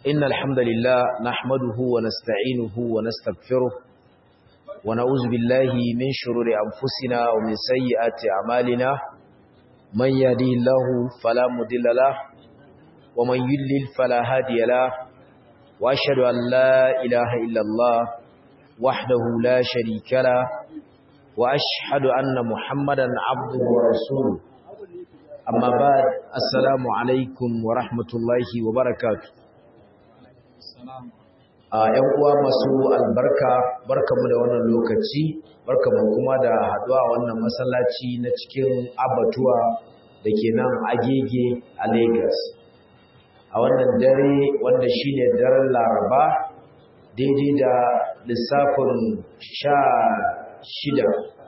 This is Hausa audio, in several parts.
إن الحمد لله نحمده ونستعينه ونستغفره ونعوذ بالله من شرور أنفسنا ومن سيئات أعمالنا من يهدي الله فلا مضل له ومن يضلل فلا هادي له وأشهد أن لا إله إلا الله وحده لا شريك له وأشهد أن محمدا عبده ورسوله أما بعد السلام عليكم ورحمة الله وبركاته a ‘yan uwa masu albarka barkamu da wannan lokaci barkamu kuma da haɗuwa a wannan masallaci na cikin abatuwa da ke nan agege a Lagos a wannan dare wanda shine daren laraba daidai da lissafin sha shida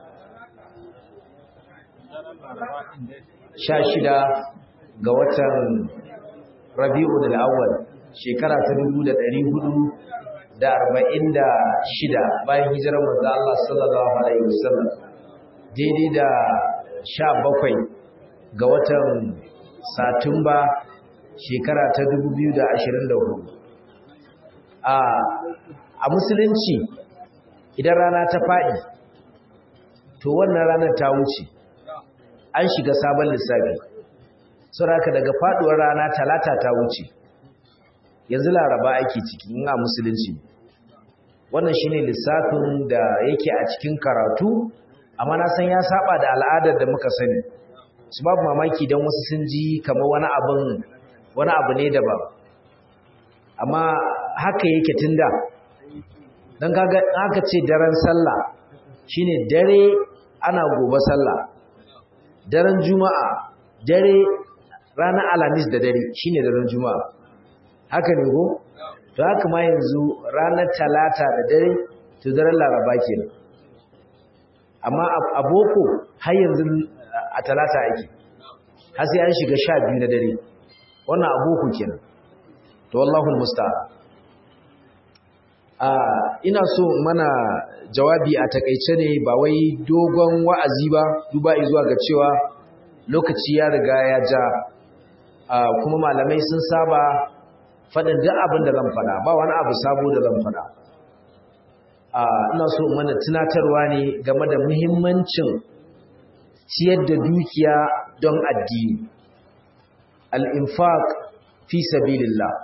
sha shida ga watan rabi'u da awwal shekara ta dubu da ɗari hudu da arba'in da shida bayan hijirar manzo Allah sallallahu alaihi wasallam daidai da sha bakwai ga watan satumba shekara ta dubu biyu da ashirin da hudu a musulunci idan rana ta faɗi to wannan ranar ta wuce an shiga sabon lissafi saboda daga faɗuwar rana talata ta wuce yanzu laraba ake ciki in a musulunci wannan shine lissafin da yake a cikin karatu amma na san ya saba da al'adar da muka sani su babu mamaki don wasu sun ji kamar wani abin wani abu ne daban amma haka yake tunda don kaga haka ce daren sallah shine dare ana gobe sallah daren juma'a dare ranar alamis da dare shine daren juma'a haka ne ko to haka ma yanzu ranar talata da dare to daren laraba kenan amma a boko har yanzu a talata ake har sai an shiga sha biyu na dare wannan a boko kenan to wallahu musta'an a ina so mana jawabi a takaice ne ba wai dogon wa'azi ba duba zuwa ga cewa lokaci ya riga ya ja kuma malamai sun saba faɗin duk abin da zan faɗa ba wani abu sabo da zan faɗa ina so mana tunatarwa ne game da muhimmancin ciyar da dukiya don addini al-infaq fi sabilillah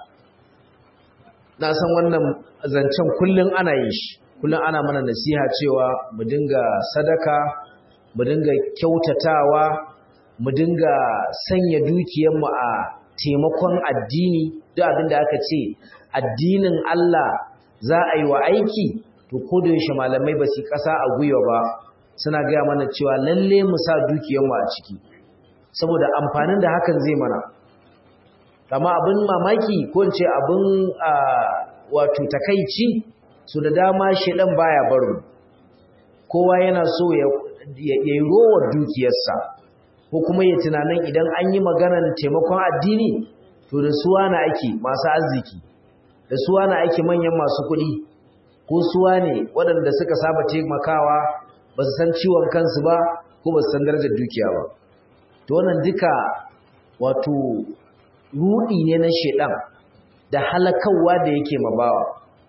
na san wannan zancen kullum ana yin shi kullum ana mana nasiha cewa mu dinga sadaka mu dinga kyautatawa mu dinga sanya dukiyarmu a taimakon addini duk abin da aka ce addinin Allah za a yi wa aiki to ko da yaushe malamai ba su kasa a gwiwa ba suna gaya mana cewa lalle mu sa dukiyarmu a ciki saboda amfanin da hakan zai mana amma abin mamaki ko ce abin wato takaici su da dama shedan baya baro kowa yana so ya yi rowar dukiyarsa ko kuma ya tunanin idan an yi maganar taimakon addini to da suwa na ake masu arziki da suwa na ake manyan masu kuɗi ko suwa ne waɗanda suka saba taimakawa ba su san ciwon kansu ba ko ba su san darajar dukiya ba to wannan duka wato rudi ne na shedan da halakawa da yake mabawa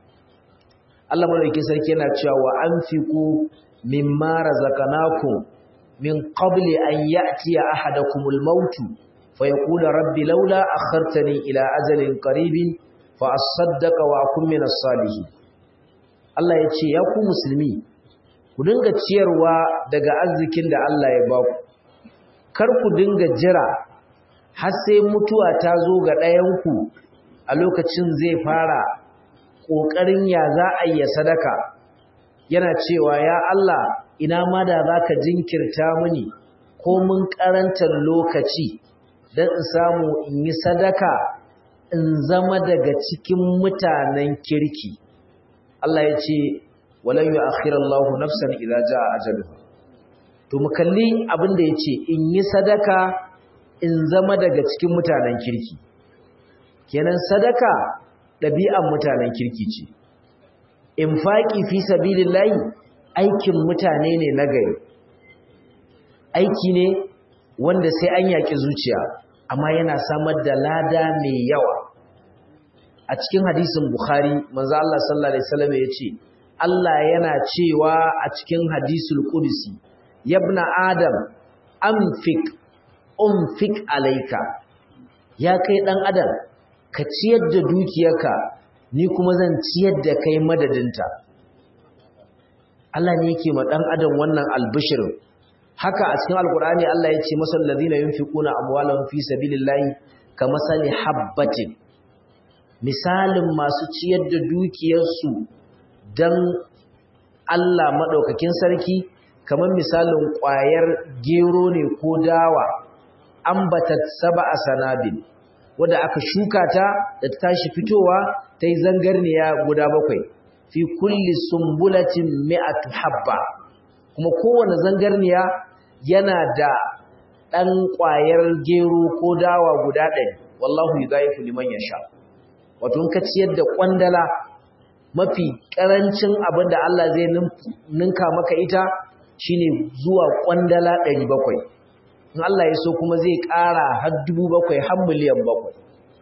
Allah madaukakin sarki yana cewa wa anfiqu mimma razaqnakum min qabli an ya'tiya ahadakumul maut fa yaqulu rabbi laula akhartani ila ajalin qaribin fa asaddaqa wa akun minas salihin Allah ya ce ya ku musulmi ku dinga ciyarwa daga arzikin da Allah ya ba ku kar ku dinga jira har sai mutuwa ta zo ga ɗayanku a lokacin zai fara ƙoƙarin ya za a yi sadaka yana cewa ya Allah ina ma da za ka jinkirta mini ko mun ƙarantar lokaci don in samu in yi sadaka in zama daga cikin mutanen kirki Allah ya ce walan yu akhirallahu nafsan idza jaa ajaluha to mu kalli abin da yace in yi sadaka in zama daga cikin mutanen kirki kenan sadaka ɗabi'an mutanen kirki ce infaqi fi sabilillahi aikin mutane ne na gari aiki ne wanda sai an yaki zuciya amma yana samar da lada mai yawa a cikin hadisin Bukhari manzo Allah sallallahu alaihi wasallam yace Allah yana cewa a cikin hadisul qudsi yabna adam anfik umfik alayka ya kai dan adam ka ciyar da dukiyarka ni kuma zan ciyar da kai madadinta Allah ne yake ma dan adam wannan albishir haka a cikin alkur'ani Allah ya ce masal ladina yunfiquna amwalahum fi sabilillahi kamasali habbatin misalin masu ciyar da dukiyarsu dan Allah madaukakin sarki kamar misalin ƙwayar gero ne ko dawa ambatat sab'a sanabil wanda aka shuka ta da ta tashi fitowa ta yi zangarniya guda bakwai fi kulli sumbulatin mi'atu habba kuma kowane zangarniya yana da ɗan ƙwayar gero ko dawa guda ɗari wallahu yudhaifu liman yasha wato in ka ciyar da kwandala mafi ƙarancin abin da Allah zai ninka maka ita shine zuwa kwandala 700 in Allah ya so kuma zai ƙara har 700 har miliyan 7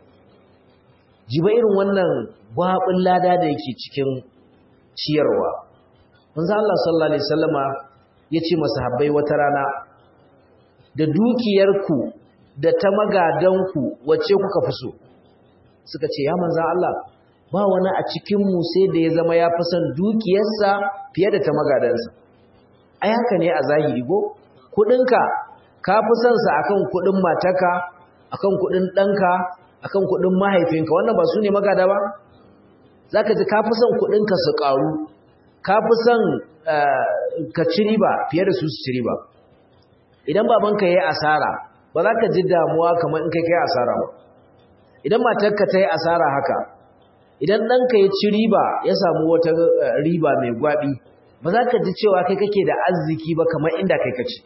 jiba irin wannan gwabin lada da yake cikin ciyarwa manzo Allah sallallahu alaihi wasallama yace masahabbai wata rana da dukiyarku da ta magadanku wacce kuka fi so suka ce ya manzo Allah ba wani a cikin mu sai da ya zama ya fi son dukiyarsa fiye da ta magadansa ai haka ne a zahiri go kudinka ka fi son sa akan kudin matarka akan kudin danka akan kudin mahaifinka wannan ba su ne magada ba zaka ji ka fi son kudinka su karu ka fi son ka ci riba fiye da su su ci riba idan babanka yayi asara ba za ka ji damuwa kamar in kai kai asara ba idan matarka ta yi asara haka idan ɗanka ya ci riba ya samu wata riba mai gwaɓi ba za ka ji cewa kai kake da arziki ba kamar inda kai kaci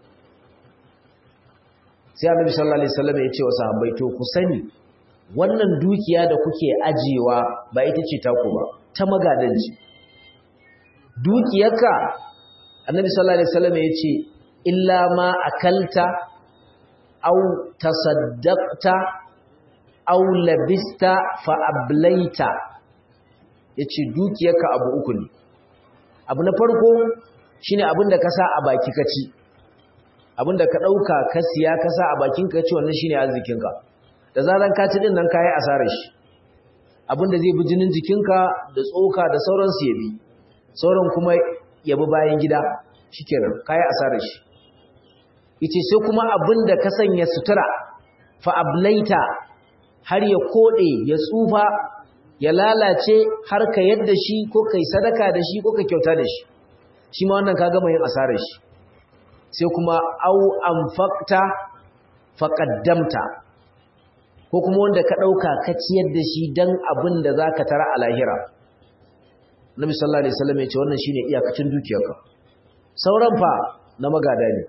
sai annabi sallallahu alaihi wasallam ya ce wa sahabbai to ku sani wannan dukiya da kuke ajiyewa ba ita ce taku ba ta magadanci dukiyarka annabi sallallahu alaihi wasallam ya ce illa ma akalta aw tasaddaqta aw labista fa ablaita yace dukiyarka abu uku ne abu na farko shine abin da ka sa a baki ka ci abin da ka dauka ka siya ka sa a bakin ka ci wannan shine arzikinka da zaran ka ci din nan kai asarar shi abin da zai bi jinin jikinka da tsoka da sauransu ya bi sauran kuma ya bi bayan gida shikenan kai asarar shi yace sai kuma abin da ka sanya sutura fa ablaita har ya kode ya tsufa ya lalace har ka yadda shi ko kai sadaka da shi ko ka kyauta da shi shi ma wannan ka gama yin asarar shi sai kuma au anfaqta faqaddamta ko kuma wanda ka dauka ka ciyar da shi dan abin da zaka tara a lahira Nabi sallallahu alaihi wasallam ya ce wannan shine iyakacin dukiyarka sauran fa na magada ne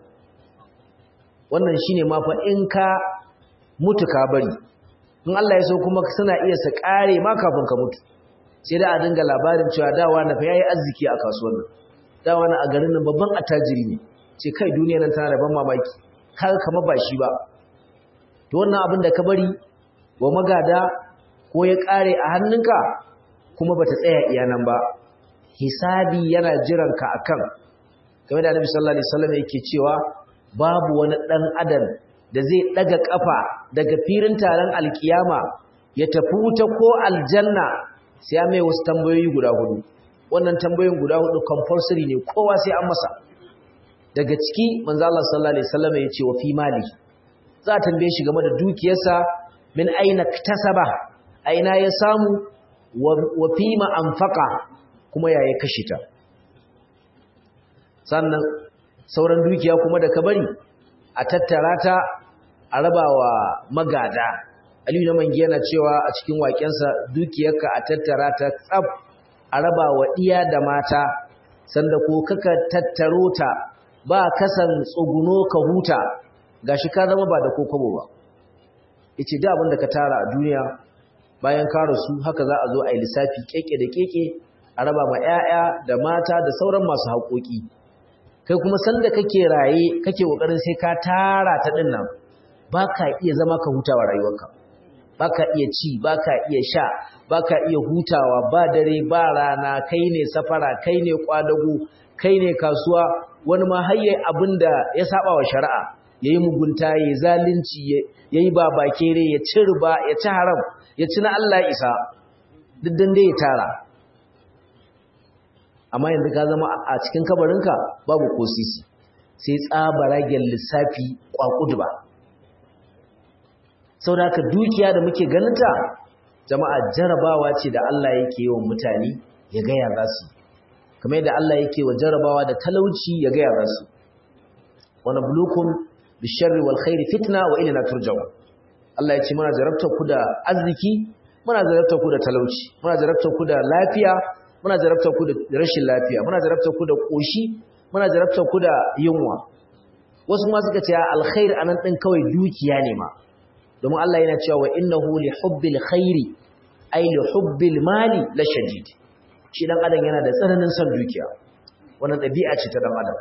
wannan shine ma fa in ka mutu ka bari in Allah ya so kuma suna iya su kare ma kafin ka mutu sai da a dinga labarin cewa dawa na fa yayi arziki a kasuwar nan dawa na a garin nan babban attajiri ne ce kai duniya nan tana da ban mamaki kaga kama ba shi ba to wannan abin da ka bari wa magada ko ya kare a hannunka kuma bata tsaya iya nan ba hisabi yana jiran ka akan game da Annabi sallallahu alaihi wasallam yake cewa babu wani dan adam da zai daga kafa daga firin taron alkiyama ya tafi wuta ko aljanna sai ya mai wasu tambayoyi guda hudu wannan tambayoyin guda hudu compulsory ne kowa sai an masa daga ciki manzo Allah sallallahu alaihi wasallam ya ce wa fi mali za a tambaye shi game da dukiyarsa min aina tasaba aina ya samu wa fi ma anfaqa kuma yaya kashe ta sannan sauran dukiya kuma da ka bari a tattara ta a rabawa magada Aliyu na mangi yana cewa a cikin waƙensa dukiyarka a tattara ta tsaf a rabawa iya da mata sanda ko kaka tattaro ta ba kasan tsuguno ka huta gashi ka zama ba da kokobo ba yace da abin da ka tara a duniya bayan ka rasu haka za a zo a yi lissafi keke da keke a raba ma 'ya'ya da mata da sauran masu haƙoƙi kai kuma sanda kake raye kake kokarin sai ka tara ta din nan baka iya zama ka hutawa rayuwarka baka iya ci baka iya sha baka iya hutawa ba dare ba rana kai ne safara kai ne kwadago kai ne kasuwa wani ma hayye abinda ya saba wa shari'a yayi mugunta yayi zalunci yayi babakere ya ci riba ya ci haram ya ci na Allah isa duk dan dai ya tara amma yanzu ka zama a cikin kabarinka babu ko sisi sai tsabaragen lissafi kwakudu ba sau da dukiya da muke ganinta jama'a jarabawa ce da Allah yake yi wa mutane ya gaya za su kamar yadda Allah yake wa jarabawa da talauci ya gaya za su wani bulukun bisharri wal khairi fitna wa ilina turjawa Allah ya ce muna jarabta ku da arziki muna jarabta ku da talauci muna jarabta ku da lafiya muna jarabta ku da rashin lafiya muna jarabta ku da koshi muna jarabta ku da yunwa wasu ma suka ce alkhair anan din kawai dukiya ne ma domin Allah yana cewa wa innahu li hubbil khairi ay li hubbil mali la shadid shi dan adam yana da tsananin son dukiya wannan dabi'a ce ta dan adam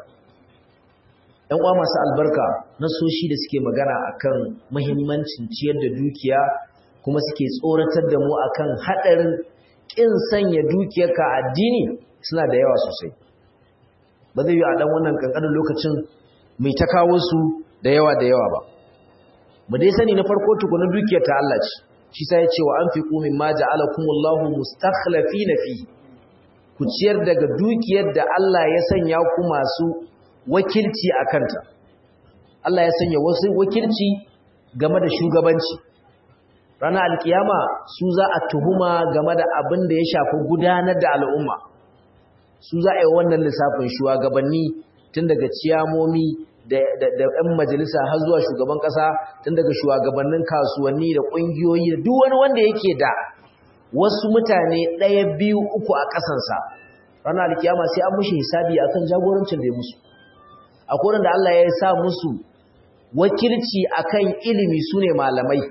ɗan uwa masu albarka na soshi da suke magana akan muhimmancin ciyar da dukiya kuma suke tsoratar da mu akan hadarin kin sanya dukiyarka addini suna da yawa sosai ba zai yi a dan wannan kankanin lokacin mai ta kawo su da yawa da yawa ba mu dai sani na farko tukunan dukiyar ta Allah ce shi sai ya ce wa anfiqu mimma ja'alakumullahu mustakhlifina fi ku ciyar daga dukiyar da Allah ya sanya ku masu wakilci a kanta Allah ya sanya wasu wakilci game da shugabanci ranar alkiyama su za a tuhuma game da abin da ya shafi gudanar da al'umma su za a yi wannan lissafin shugabanni tun daga ciyamomi da ‘yan majalisa har zuwa shugaban ƙasa tun daga shugabannin kasuwanni da ƙungiyoyi da duk wani wanda yake da wasu mutane ɗaya biyu uku a ƙasansa ranar alkiyama sai an mushi hisabi akan jagorancin da ya musu akwai da Allah ya sa musu wakilci akan ilimi su ne malamai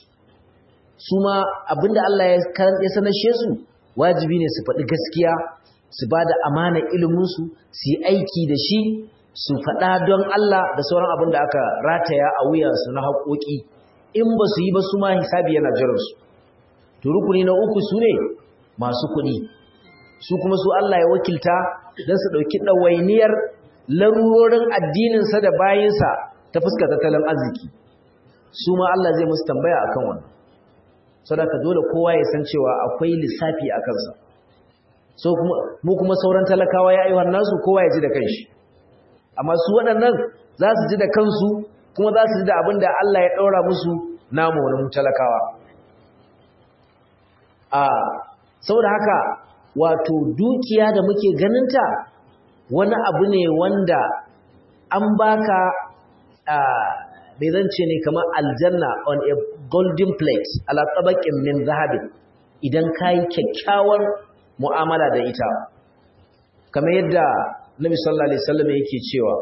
su ma abinda Allah ya sanashe su wajibi ne su faɗi gaskiya su ba da amana iliminsu su yi aiki da shi su faɗa don Allah da sauran abin da aka rataya a wuyansu na haƙoƙi in ba su yi ba su ma hisabi yana jiransu to rukuni na uku su ne masu kuɗi su kuma su Allah ya wakilta don su ɗauki ɗawainiyar larurorin addininsa da bayinsa ta fuska tattalin arziki su ma Allah zai musu tambaya a kan wannan sadaka dole kowa ya san cewa akwai lissafi a kansa so mu kuma sauran talakawa ya yi nasu kowa ya ji da kanshi amma su waɗannan za su ji da kansu kuma za su ji da abin da Allah ya ɗaura musu namu wani talakawa a saboda haka wato dukiya da muke ganinta wani abu ne wanda an baka bai zance ne kamar aljanna on a golden plate ala tabakin min zahabin idan kayi kyakkyawar mu'amala da ita kamar yadda Nabi sallallahu alaihi wasallam yake cewa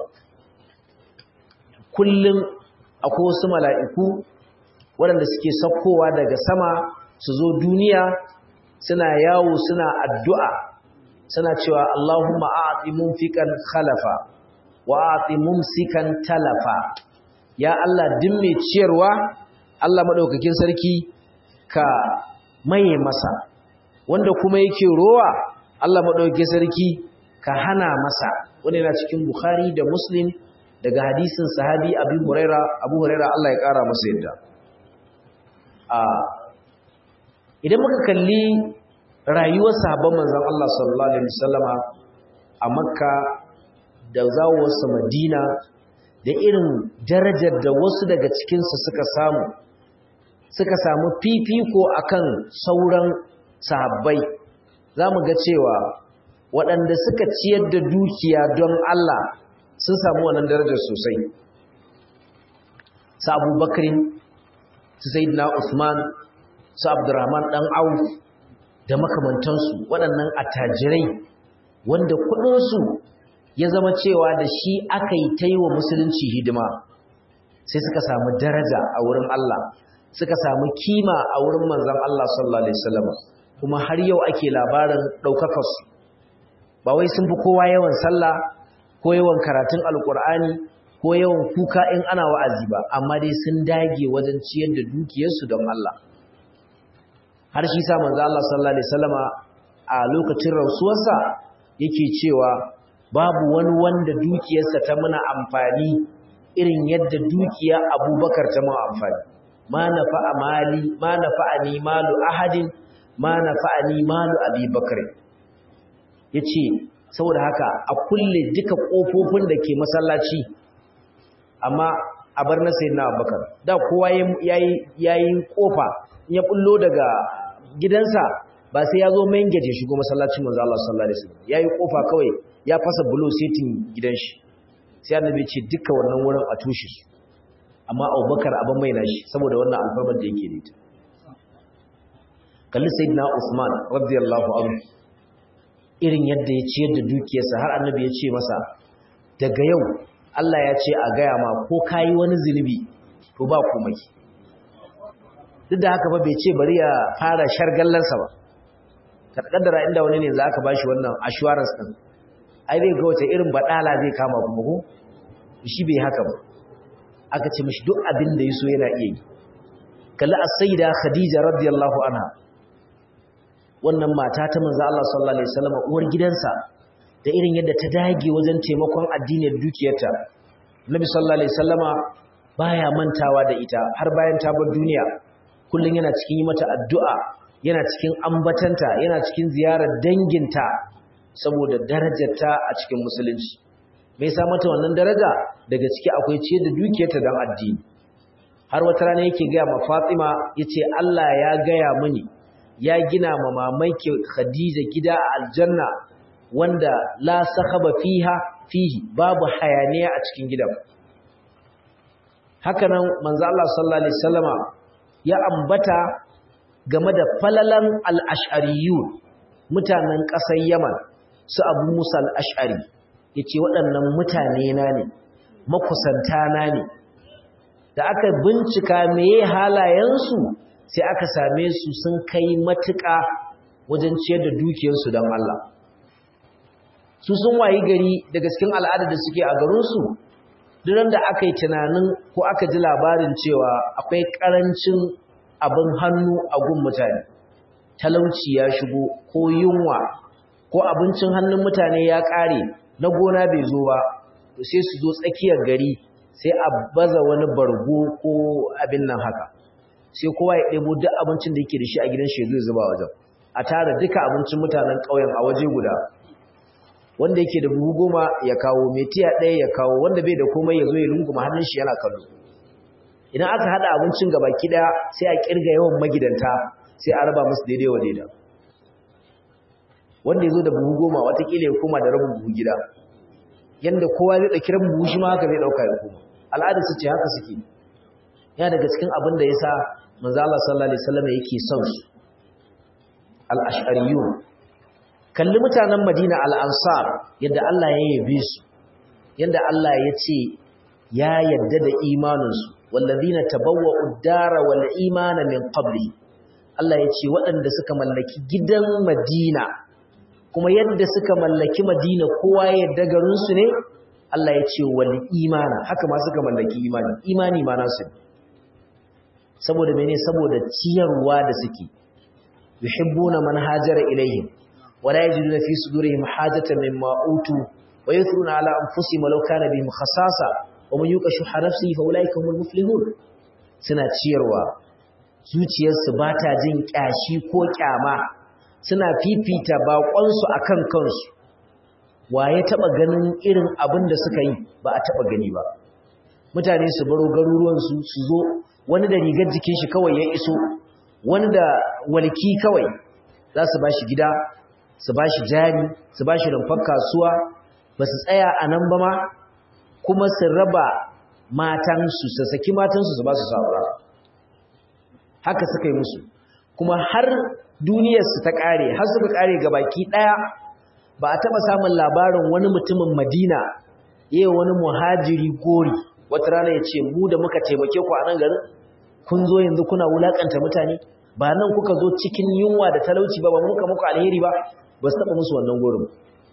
kullum akwai wasu mala'iku waɗanda suke saukowa daga sama su zo duniya suna yawo suna addu'a suna cewa Allahumma a'ti munfiqan khalafa wa a'ti mumsikan talafa ya Allah din mai ciyarwa Allah madaukakin sarki ka maye masa wanda kuma yake rowa Allah madaukakin sarki ka hana masa wanda yana cikin Bukhari da Muslim daga hadisin sahabi Abu Huraira Abu Huraira Allah ya kara masa yadda a idan muka kalli rayuwar sahabban manzon Allah sallallahu alaihi wasallama a Makka da zawowarsa Madina da irin darajar da wasu daga cikinsu suka samu suka samu fifiko akan sauran sahabbai za mu ga cewa waɗanda suka ciyar da dukiya don Allah sun samu wannan darajar sosai su abubakarin su sayyidina usman su abdurrahman ɗan auf da makamantansu waɗannan attajirai wanda kuɗinsu ya zama cewa da shi aka yi ta yi wa musulunci hidima sai suka samu daraja a wurin Allah suka samu kima a wurin manzan Allah sallallahu Alaihi wasallam kuma har yau ake labarin ɗaukakarsu ba wai sun fi kowa yawan sallah ko yawan karatun alkur'ani ko yawan kuka in ana wa'azi ba amma dai sun dage wajen ciyar da dukiyarsu don Allah har shi sa manzo Allah sallallahu alaihi wasallama a lokacin rasuwarsa yake cewa babu wani wanda dukiyarsa ta muna amfani irin yadda dukiya Abubakar ta mu amfani ma nafa'a mali ma nafa'ani malu ahadin ma nafa'ani malu Abi Bakr yace saboda haka a kulle duka kofofin da ke masallaci amma a bar na sayyidina Abubakar da kowa yayi yayi kofa in ya bullo daga gidansa ba sai ya zo main gate shigo masallacin manzo Allah sallallahu alaihi wasallam yayi kofa kawai ya fasa blue seating gidan shi sai annabi ce duka wannan wurin a tushe su amma Abubakar abin mai nashi saboda wannan alfarmar da yake da ita kalli sayyidina Usman radiyallahu anhu irin yadda ya ciyar da dukiyarsa har annabi ya ce masa daga yau Allah ya ce a gaya ma ko kayi wani zunubi to ba komai duk da haka ba bai ce bari ya fara shargallansa ba ka kaddara inda wani ne za ka bashi wannan assurance din ai zai ga wata irin badala zai kama kuma ko shi bai haka ba aka ce mishi duk abin da yaso yana iya yi kalli as-sayyida khadija radiyallahu anha wannan mata ta manzo Allah sallallahu alaihi wasallam uwar gidansa da irin yadda ta dage wajen taimakon addinin dukiyarta Nabi sallallahu alaihi wasallama baya mantawa da ita har bayan ta bar duniya kullun yana cikin yi mata addu'a yana cikin ambatanta yana cikin ziyarar danginta saboda darajarta a cikin musulunci me yasa mata wannan daraja daga ciki akwai ce da dukiyarta dan addini har wata rana yake ga ma Fatima yace Allah ya gaya mini ya gina ma mamaki Khadija gida a aljanna wanda la sakhaba fiha fihi babu hayaniya a cikin gidan haka nan manzo Allah sallallahu alaihi wasallama ya ambata game da falalan al-ash'ariyun mutanen ƙasar Yaman su Abu Musa al-Ash'ari yace waɗannan mutane na ne makusanta na ne da aka bincika meye halayensu sai aka same su sun kai matuƙa wajen ciyar da dukiyarsu don Allah su sun wayi gari daga cikin al'adar da suke a garinsu duran da aka yi tunanin ko aka ji labarin cewa akwai ƙarancin abin hannu a gun mutane talauci ya shigo ko yunwa ko abincin hannun mutane ya ƙare na gona bai zo ba to sai su zo tsakiyar gari sai a baza wani bargo ko abin nan haka sai kowa ya ɗebo duk abincin da yake da shi a gidan shi zai zuba wajen a tara duka abincin mutanen ƙauyen a waje guda wanda yake da buhu goma ya kawo mai tiya ɗaya ya kawo wanda bai da komai ya zo ya runguma hannun shi yana kallo idan aka haɗa abincin gaba ɗaya sai a ƙirga yawan magidanta sai a raba musu daidai wa daida wanda ya zo da buhu goma watakila ya koma da rabin buhu gida yanda kowa zai ɗauki rabin buhu shi ma haka zai ɗauka ya koma al'adar su ce haka suke ya daga cikin abin da ya sa manzo Allah sallallahu alaihi wasallam yake son su al-ash'ariyun kalli mutanen Madina al-ansar yadda Allah ya yabe su yadda Allah ya ce ya yadda da imaninsu wallazina tabawwa'u ad-dara wal imana min qabli Allah ya ce waɗanda suka mallaki gidan Madina kuma yadda suka mallaki Madina kowa ya yadda garin su ne Allah ya ce wal imana haka ma suka mallaki imani imani ma nasu saboda mene saboda ciyarwa da suke yuhibbuna man hajara ilaihim wala yajiduna fi sudurihim hajatan mimma utu wa yuthruna ala anfusihim law kana bihim khasasa wa man yuqa shuha nafsihi fa ulaika humul muflihun suna ciyarwa zuciyarsu ba ta jin kyashi ko kyama suna fifita baƙonsu akan kansu wa ya taba ganin irin abin da suka yi ba a taba gani ba mutane su baro garuruwansu su zo wani da rigar jikin shi kawai ya iso wani da walki kawai za su ba shi gida su ba shi jari su ba shi rumfar kasuwa ba su tsaya a nan ba ma kuma su raba matansu su saki matansu su ba su saura haka suka yi musu kuma har duniyarsu ta ƙare har suka ƙare ga baki ɗaya ba a taɓa samun labarin wani mutumin madina yi wani muhajiri gori wata rana ya ce mu da muka taimake ku a nan garin kun zo yanzu kuna wulaƙanta mutane ba nan kuka zo cikin yunwa da talauci ba ba muka muku alheri ba ba su taɓa musu wannan gorin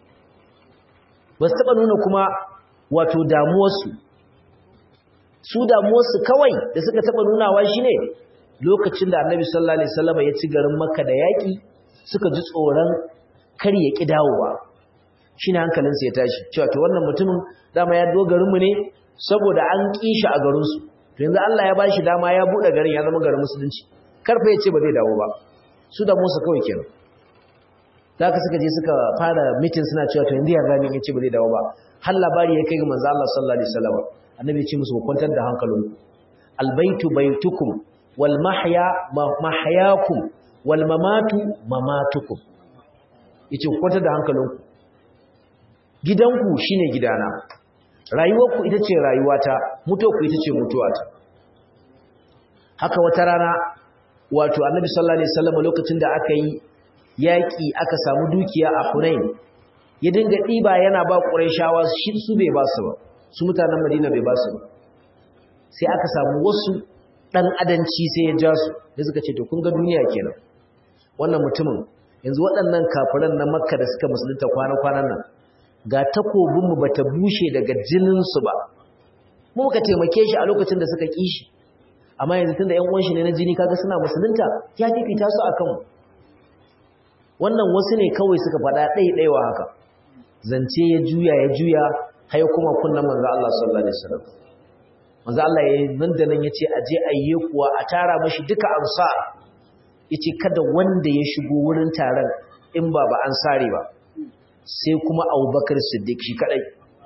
ba su taɓa nuna kuma wato damuwarsu su damuwarsu kawai da suka taɓa nunawa shi ne lokacin da annabi sallallahu alaihi wasallam ya ci garin makka da yaki suka ji tsoron kar ya ki dawowa shine hankalinsa ya tashi cewa to wannan mutumin dama ya dogarin mu ne saboda an kishi a garin su to yanzu Allah ya bashi dama ya bude garin ya zama garin musulunci karfa ya ce ba zai dawo ba su da musu kawai kenan da ka suka je suka fara mitin suna cewa to yanzu ya gani ya ce ba zai dawo ba har labari ya kai ga manzo Allah sallallahu alaihi wasallam annabi ya ce musu ku kwantar da hankalinku albaitu baitukum wal mahya mahyakum wal mamatu mamatukum yace ku kwantar da hankalinku gidanku shine gidana rayuwarku ita ce rayuwata mutuwarku ita ce mutuwata haka wata rana wato annabi sallallahu alaihi wasallam lokacin da aka yi yaki aka samu dukiya a Hunain ya dinga diba yana ba Qurayshawa shi su bai ba su ba su mutanen Madina bai ba su ba sai aka samu wasu dan adanci sai ya ja su da suka ce to kun ga duniya kenan wannan mutumin yanzu waɗannan kafiran na Makka da suka musulunta kwana-kwanan nan ga takobinmu ba ta bushe daga jininsu ba mu muka taimake shi a lokacin da suka ƙi shi amma yanzu tun da ‘yan uwanshi ne na jini kaga suna musulunta ya fifita su a kanmu wannan wasu ne kawai suka faɗa ɗaiɗaiwa haka zance ya juya ya juya har kuma kunnan manzo Allah sallallahu alaihi wasallam manzo Allah ya nan da nan yace aje ayye kuwa a tara mashi duka ansar yace kada wanda ya shigo wurin taron in ba ba ansari ba sai kuma abubakar siddiq shi kadai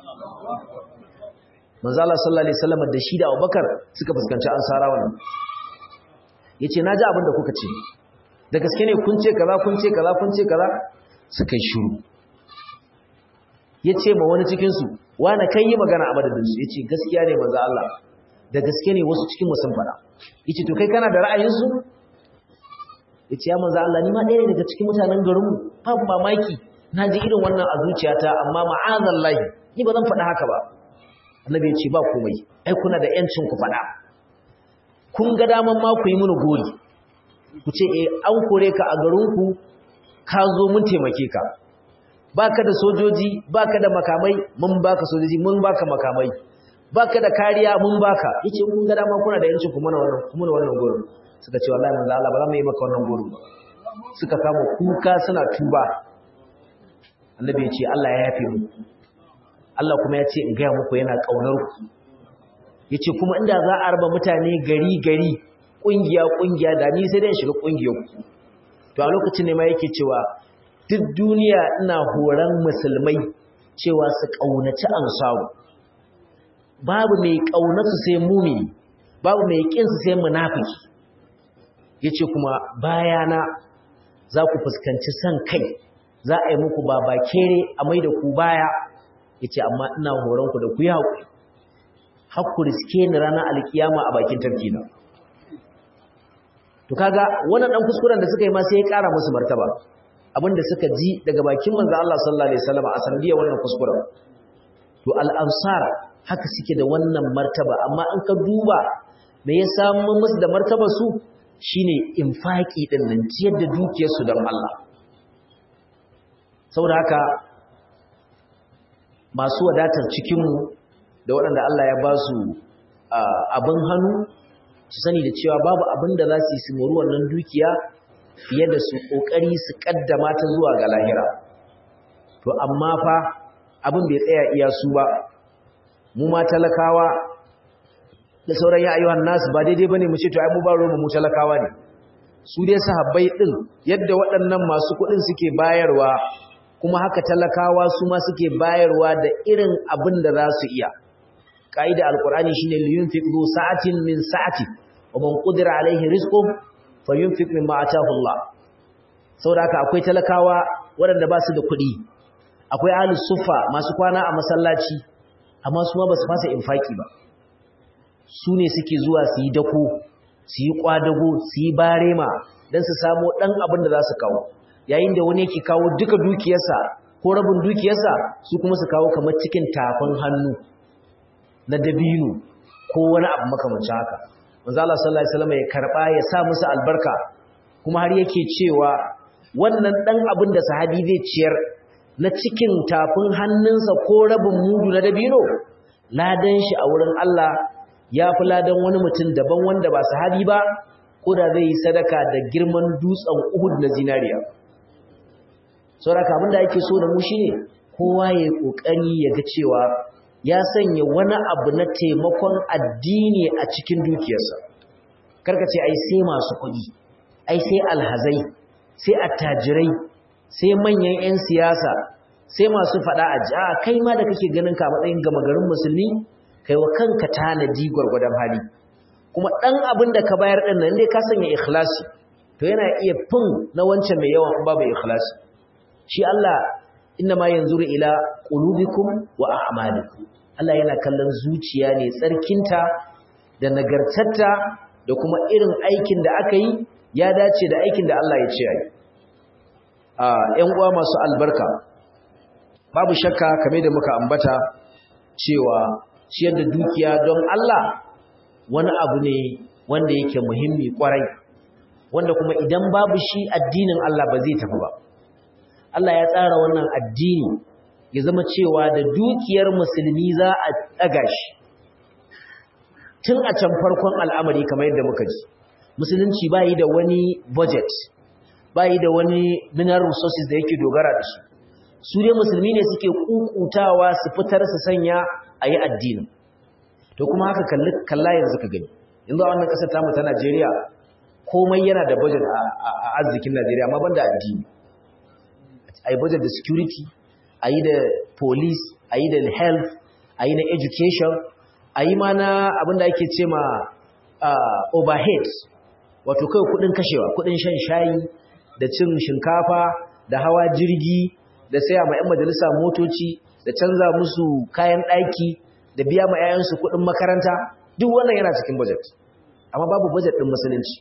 manzala sallallahu alaihi wasallam da shi da abubakar suka fuskanci ansara wannan yace naji abin da kuka ce da gaske ne kun ce kaza kun ce kaza kun ce kaza suka yi shiru yace ma wani cikin su wani kai yi magana a madadin su yace gaskiya ne manzo Allah da gaske ne wasu cikin mu sun fada yace to kai kana da ra'ayin su yace ya manzo Allah ni ma ɗaya ne daga cikin mutanen garin mu babu mamaki na ji irin wannan a zuciyata amma ma'azan lahi ni ba zan faɗa haka ba annabi ya ce ba komai ai kuna da yancin ku faɗa kun ga daman ma ku yi mini gori ku ce eh an kore ka a garinku ka zo mun taimake ka baka da sojoji baka da makamai mun baka sojoji mun baka makamai baka da kariya mun baka yace kun ga dama kuna da yancin ku mana wannan ku mana wannan gori suka ce wallahi manzo Allah ba za mu yi maka wannan gori suka kama kuka suna tuba annabi ya ce Allah ya yafe mu Allah kuma ya ce in gaya muku yana ƙaunar ku ya ce kuma inda za a raba mutane gari gari ƙungiya ƙungiya da ni sai dai shiga ƙungiyar ku to a lokacin ne ma yake cewa duk duniya ina horon musulmai cewa su ƙaunaci ansaru babu mai ƙaunarsu sai mumini babu mai ƙinsu sai munafiki ya ce kuma bayana za ku fuskanci son kai za a yi muku baba kere a mai da ku baya ya ce amma ina horonku da ku yi haƙuri haƙku riske ni ranar alkiyama a bakin tafkina to kaga wannan ɗan kuskuren da suka yi ma sai ya ƙara musu martaba abinda suka ji daga bakin manzo Allah sallallahu alaihi wasallam a sanadiyar wannan kuskuren to al-ansar haka suke da wannan martaba amma in ka duba me ya samu musu da martaba su shine infaki din nan ciyar da dukiyarsu don Allah saboda haka masu wadatar cikinmu da waɗanda Allah ya ba su abin hannu su sani da cewa babu abin da za su yi su mori wannan dukiya fiye da su ƙoƙari su ƙaddama ta zuwa ga lahira to amma fa abin bai tsaya iya su ba mu ma talakawa da sauran ya ayyuhan nasu ba daidai bane mu ce to ai mu ba mu talakawa ne su dai sahabbai din yadda waɗannan masu kuɗin suke bayarwa kuma haka talakawa su ma suke bayarwa da irin abin da za su iya ƙa'ida alƙur'ani shine liyunfiq zu sa'atin min sa'ati wa man qudira alaihi rizquhu falyunfiq mimma ataahu Allah saboda haka akwai talakawa waɗanda ba su da kuɗi akwai ahlus suffa masu kwana a masallaci amma su ma ba su fasa infaki ba su ne suke zuwa su yi dako su yi kwadago su yi barema don su samu ɗan abin da za su kawo yayin da wani yake kawo duka dukiyarsa ko rabin dukiyarsa su kuma su kawo kamar cikin tafin hannu na dabino ko wani abu makamancin haka manzo Allah sallallahu alaihi wasallam ya karba ya sa musu albarka kuma har yake cewa wannan dan abin da sahabi zai ciyar na cikin tafin hannunsa ko rabin mudu na dabino ladan shi a wurin Allah ya fi ladan wani mutum daban wanda ba sahabi ba ko da zai yi sadaka da girman dutsen Uhud na zinariya saboda abin da ake so da mu shine kowa ya kokari ya ga cewa ya sanya wani abu na taimakon addini a cikin dukiyarsa karka ce ai sai masu kuɗi ai sai alhazai sai attajirai sai manyan 'yan siyasa sai masu faɗa a ji a kai ma da kake ganin ka matsayin gama garin musulmi kai wa kanka tanadi gwargwadon hali kuma ɗan abin da ka bayar ɗin nan dai ka sanya ikhlasi to yana iya fin na wancan mai yawan babu ikhlasi shi Allah inna ma yanzuru ila qulubikum wa a'malikum Allah yana kallon zuciya ne tsarkinta da nagartarta da kuma irin aikin da aka yi ya dace da aikin da Allah ya ce ai a ƴan uwa masu albarka babu shakka kame da muka ambata cewa ciyar da dukiya don Allah wani abu ne wanda yake muhimmi kwarai wanda kuma idan babu shi addinin Allah ba zai tafi ba Allah ya tsara wannan addini ya zama cewa da dukiyar musulmi za a ɗaga shi tun a can farkon al'amari kamar yadda muka ji musulunci ba yi da wani budget ba yi da wani mineral resources da yake dogara da su su dai musulmi ne suke kukutawa su fitar su sanya a yi addinin to kuma haka kalla yanzu ka gani yanzu a wannan ƙasar tamu ta najeriya komai yana da budget a arzikin najeriya amma ban da addini a yi budget da security a yi da police a yi da health a yi na education a yi ma na abinda ake ce ma overhead wato kai kudin kashewa kudin shan shayi da cin shinkafa da hawa jirgi da saya ma 'yan majalisa motoci da canza musu kayan ɗaki da biya ma 'ya'yansu kudin makaranta duk wannan yana cikin budget amma babu budget ɗin musulunci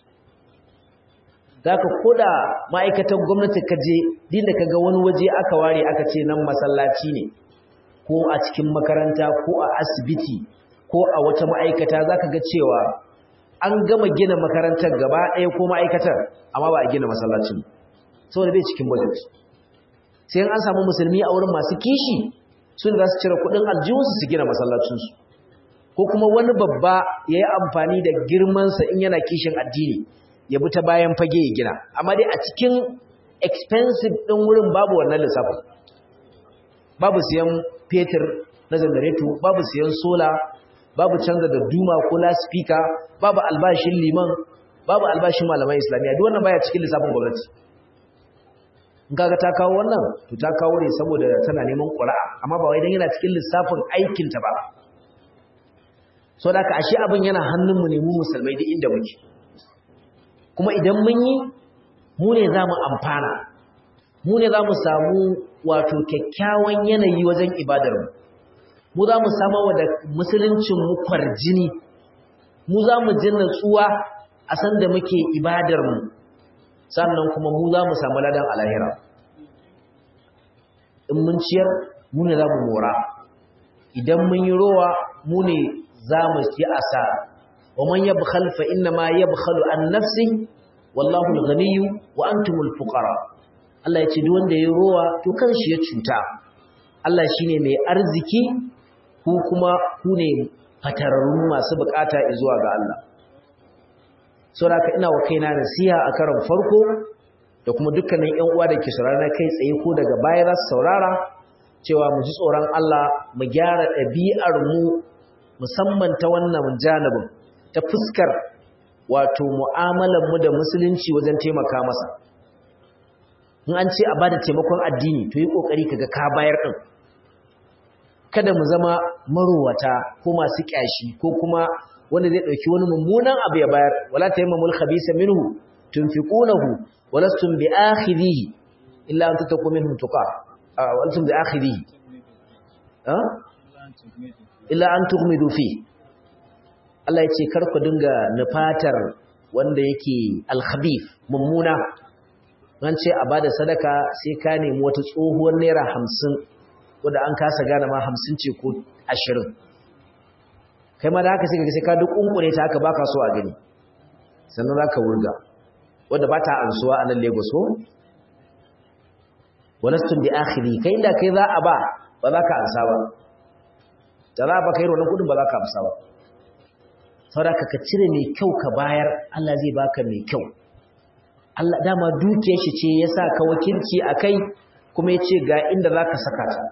za ka koda ma'aikatan gwamnati ka je din da ka ga wani waje aka ware aka ce nan masallaci ne ko a cikin makaranta ko a asibiti ko a wata ma'aikata za ka ga cewa an gama gina makarantar gaba ɗaya ko ma'aikatar amma ba a gina masallacin saboda bai cikin budget sai an samu musulmi a wurin masu kishi sun za su cire kuɗin aljihunsu su gina masallacinsu ko kuma wani babba ya yi amfani da girmansa in yana kishin addini ya bi ta bayan fage ya gina amma dai a cikin expensive ɗin wurin babu wannan lissafin babu siyan fetur na janareto babu siyan sola babu canza da duma ko laspika babu albashin liman babu albashin malaman islamiyya duk wannan baya cikin lissafin gwamnati in kaga ta kawo wannan to ta kawo ne saboda tana neman ƙura'a amma ba wai dan yana cikin lissafin aikinta ba so da ka ashe abin yana hannunmu ne mu musulmai duk inda muke kuma idan mun yi mu ne za mu amfana mu ne za mu samu wato kyakkyawan yanayi wajen ibadarmu mu za mu samu da musuluncinmu kwarjini mu za mu ji natsuwa a san da muke ibadarmu sannan kuma mu za mu samu ladan alahira in mun ciyar mu ne za mu mora idan mun yi rowa mu ne za mu ci asara ومن يبخل فإنما يبخل عن نفسه والله الغني وأنتم الفقراء Allah ya ce duk wanda ya rowa to kanshi ya cuta Allah shine mai arziki ku kuma ku ne fatararru masu bukata zuwa ga Allah saboda ina wa kaina nasiha a karon farko da kuma dukkanin ƴan uwa da ke saurara kai tsaye ko daga baya za su saurara cewa mu ji tsoron Allah mu gyara ɗabi'ar mu musamman ta wannan janibin ta fuskar wato mu'amalar mu da musulunci wajen taimaka masa in an ce a bada taimakon addini to yi kokari kaga ka bayar din kada mu zama marowata ko masu kyashi ko kuma wanda zai dauki wani mummunan abu ya bayar wala tayammamul khabisa minhu tunfiqunahu walastum bi'akhidhihi illa an tattaqu minhum tuqa wa antum bi'akhidhihi ha illa an tughmidu fi Allah ya ce kar ku dinga nufatar wanda yake al-khabith mummuna an ce a bada sadaka sai ka nemi wata tsohuwar naira hamsin wadda an kasa gane ma hamsin ce ko ashirin kai ma da haka sai sai ka duk kunkure ta haka baka so a gani sannan za ka wurga wadda ba ta ansuwa a nan lagos ko walastun bi akhiri kai inda kai za a ba ba za ka ansa ba da za a ba kai wannan kudin ba za ka amsa ba saboda ka cire mai kyau ka bayar Allah zai baka mai kyau Allah dama dukiyar shi ce ya sa ka wakilci a kai kuma ya ce ga inda za ka saka ta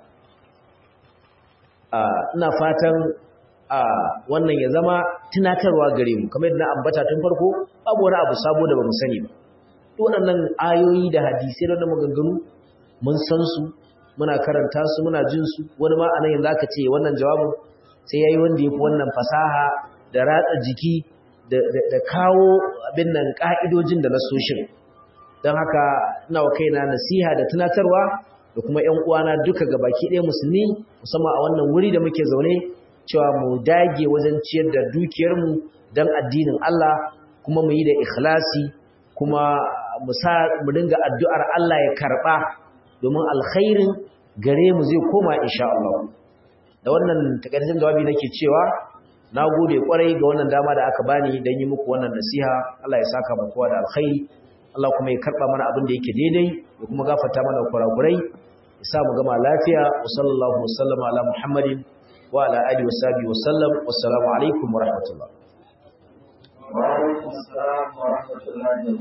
ina fatan wannan ya zama tunatarwa gare mu kamar yadda na ambata tun farko babu wani abu sabo da bamu sani ba waɗannan ayoyi da hadisai da maganganu mun san su muna karanta su muna jin su wani ma anan yanzu aka ce wannan jawabin sai yayi wanda yafi wannan fasaha da ratsa jiki da kawo abin nan ka'idojin da nasoshin don haka ina wa kaina nasiha da tunatarwa da kuma ƴan uwana duka gabaki ɗaya musulmi musamman a wannan wuri da muke zaune cewa mu dage wajen ciyar da dukiyarmu don addinin Allah kuma mu yi da ikhlasi kuma mu sa mu dinga addu'ar Allah ya karɓa domin alkhairin gare mu zai koma insha Allah da wannan takaitaccen jawabi nake cewa na gode kwarai ga wannan dama da aka bani don yi muku wannan nasiha Allah ya saka mu kowa da alkhairi Allah kuma ya karba mana abin da yake daidai ya kuma gafarta mana kurakurai ya sa mu gama lafiya wa sallallahu wasallama ala muhammadin wa ala alihi wa sahbihi wa sallam wassalamu alaikum wa rahmatullah wa alaikum assalam wa rahmatullahi